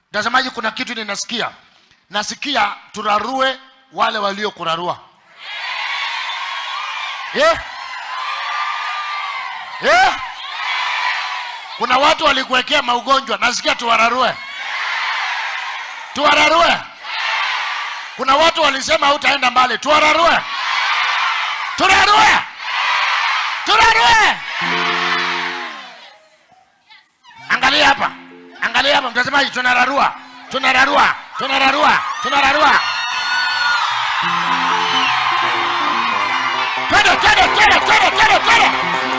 Mtazamaji, kuna kitu ninasikia, nasikia turarue wale waliokurarua. Eh? Eh? Kuna watu walikuwekea maugonjwa, nasikia tuwararue, tuwararue. Kuna watu walisema hautaenda mbali, tuwararue, turarue, turarue. Angalia hapa, angalia hapa mtazamaji, tunararua, tunararua, tunararua, tunararua. Twende, twende, twende, twende, twende, twende.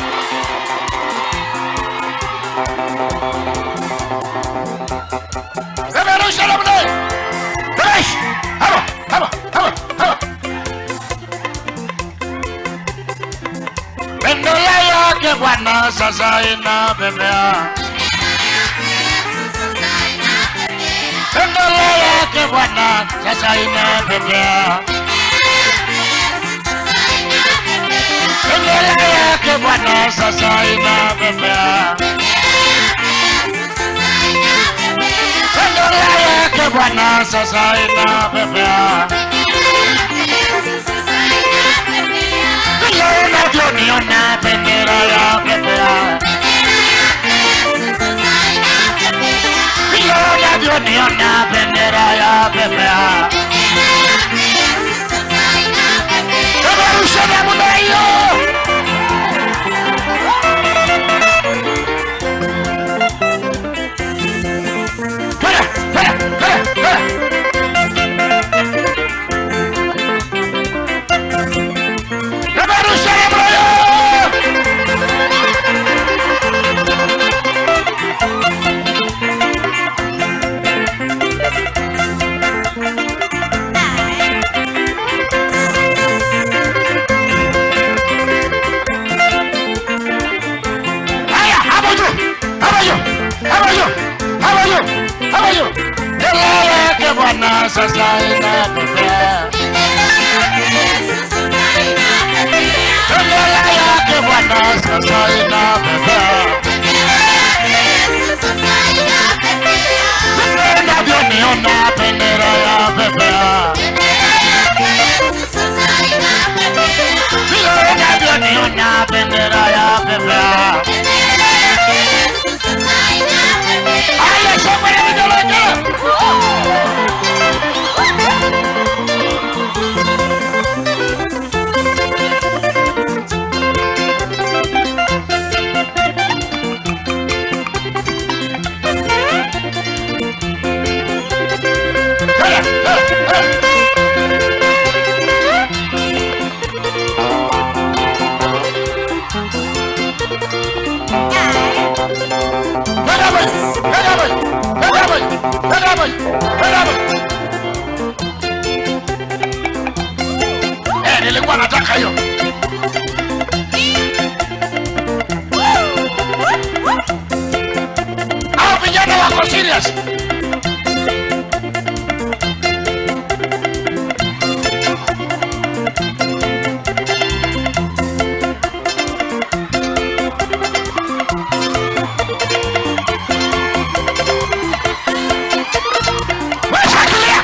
Reverusha namna hii. Reverusha. Hapa, hapa, hapa, hapa. Bendera yake Bwana sasa inapepea. Bendera yake Bwana sasa inapepea. Bendera yake Bwana sasa inapepea. Bendera yake Bwana sasa inapepea. Vile unavyoniona bendera ya pepea. Vile unavyoniona bendera ya pepea. Peperusha namna hiyo. Twende, twende, twende, twende. Peperusha namna hiyo. Haya, hapo juu, hapo juu, hapo juu, hapo juu, hapo juu. Bendera yake Bwana sasa inapepea. Bendera yake Bwana sasa inapepea. Vile unavyoniona bendera ya pepea. Vile unavyoniona bendera ya pepea. Haya, shangwe na vigelegele. Haya, haya, haya. Kwenda hapo, kwenda hapo, kwenda hapo, kwenda hapo, kwenda hapo. Eh, nilikuwa nataka hiyo. Hao vijana wako serious. Wewe shikilia.